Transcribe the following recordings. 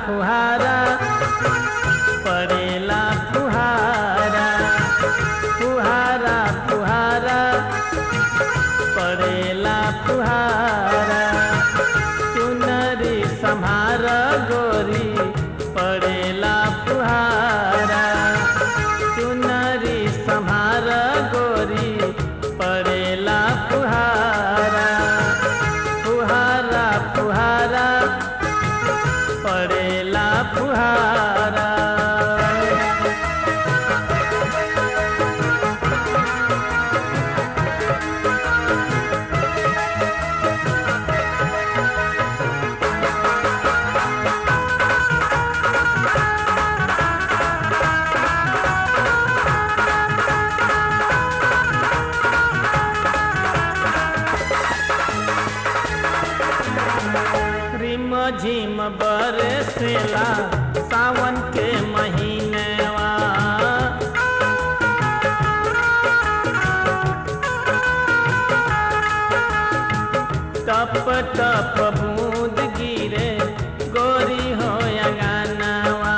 फुहारा पड़ेला फुहारा फुहारा फुहारा पड़ेला फुहारा चुनरी सम्हार गोरी पड़ेला फुहारा चुनरी सम्हार गोरी पड़ेला फुहारा फुहारा फुहारा पड़ेला फुहारा रिम झिम बरसेला सावन के महीनवा टप टप बूंद गिरे गोरी हो अंगनवा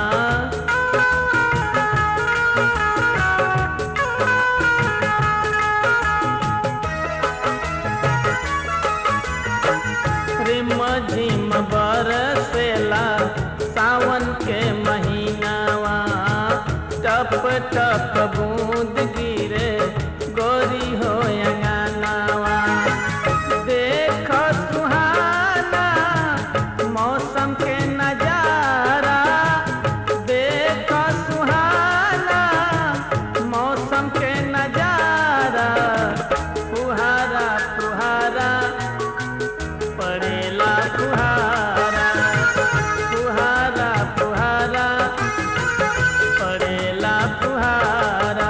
रिम झिम बरसेला सावन के महीनावा टप टप बूंद गिरे गोरी हो अंगनावा देख सुहाना मौसम के नजारा देख सुहाना मौसम के नजारा फुहारा फुहारा पड़ेला फुहारा फुहारा फुहारा पड़ेला फुहारा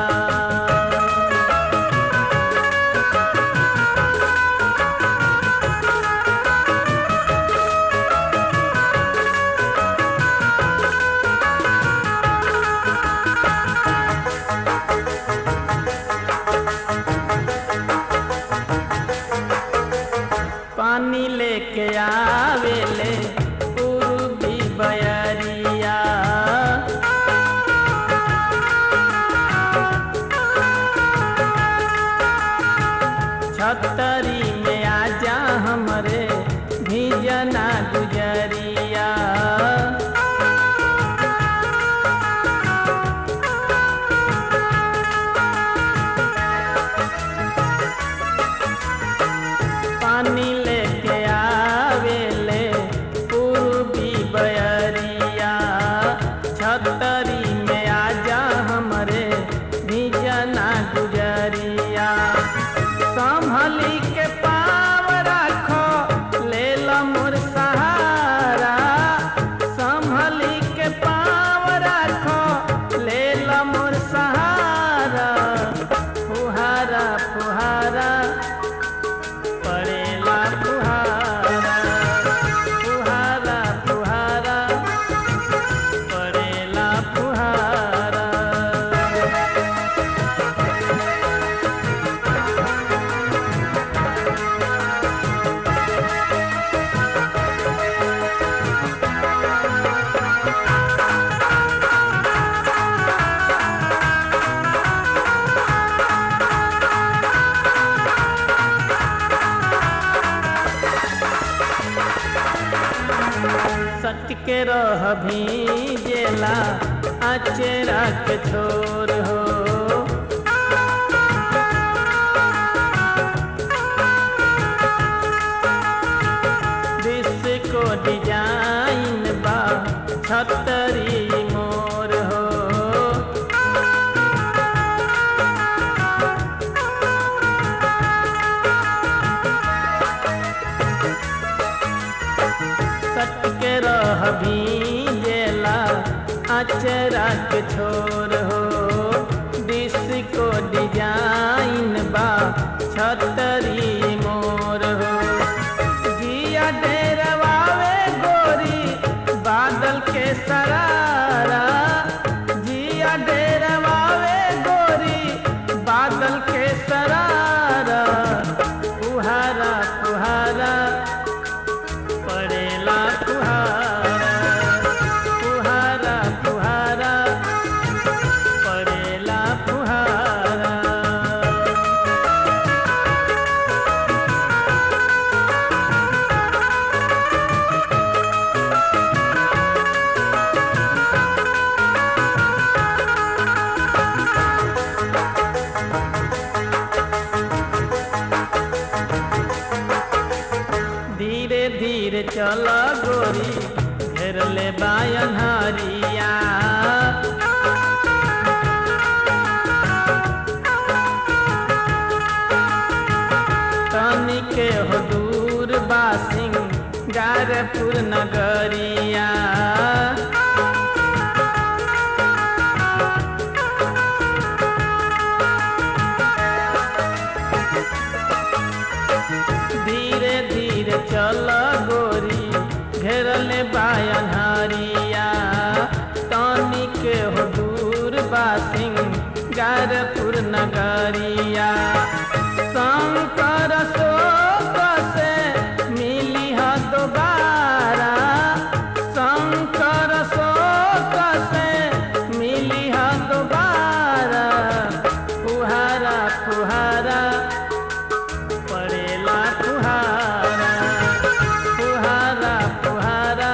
पानी लेके आवेले पूर्वी बयरिया छतरी में आजा हमरे भीजना गुजरिया पानी लेके आवेले पूर्वी बयरिया छतरी में आजा हमरे भीजना गुजरिया संभली के पाव राखो ले मोर सहारा संभली के पाव राखो ले मोर सहारा फुहारा फुहारा पड़ेला फुहारा फुहारा फुहारा पड़ेला फुहारा सच के रह भीजेला अचेरा के छोर हो को डिजाइन बा छतरी मोर हो सट के रह भीजेला अचरा के छोर हो डिस्को डिजाइन बा छतरी मोर हो जिया डेरवावे गोरी बादल के सरारा जिया डेरवावे गोरी बादल के सरारा फुहारा फुहारा पड़ेला फुहारा चल गोरी घेर ले बायन हरिया तनी के हो दूर बासिंग गारपुर नगरिया धीरे धीरे चल गोरी घेरले बायन हरिया तनी के हो दूर बासिंग गारपुर नगरिया शंकर शोक से मिली ह दोबारा शंकर शोक से मिली ह दोबारा फुहारा फुहारा पड़ेला फुहारा फुहारा फुहारा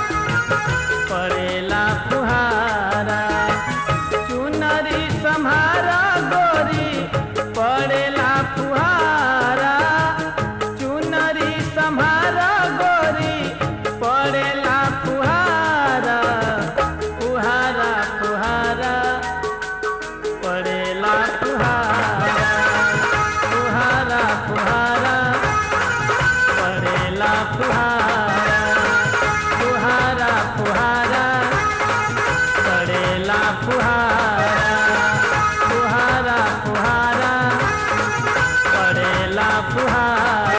पड़ेला फुहारा चुनरी सम्हारा गोरी पड़ेला फुहारा चुनरी सम्हारा गोरी पड़ेला फुहारा फुहारा फुहारा पड़ेला फुहारा फुहारा फुहारा पड़ेला फुहारा फुहारा फुहारा पड़ेला फुहारा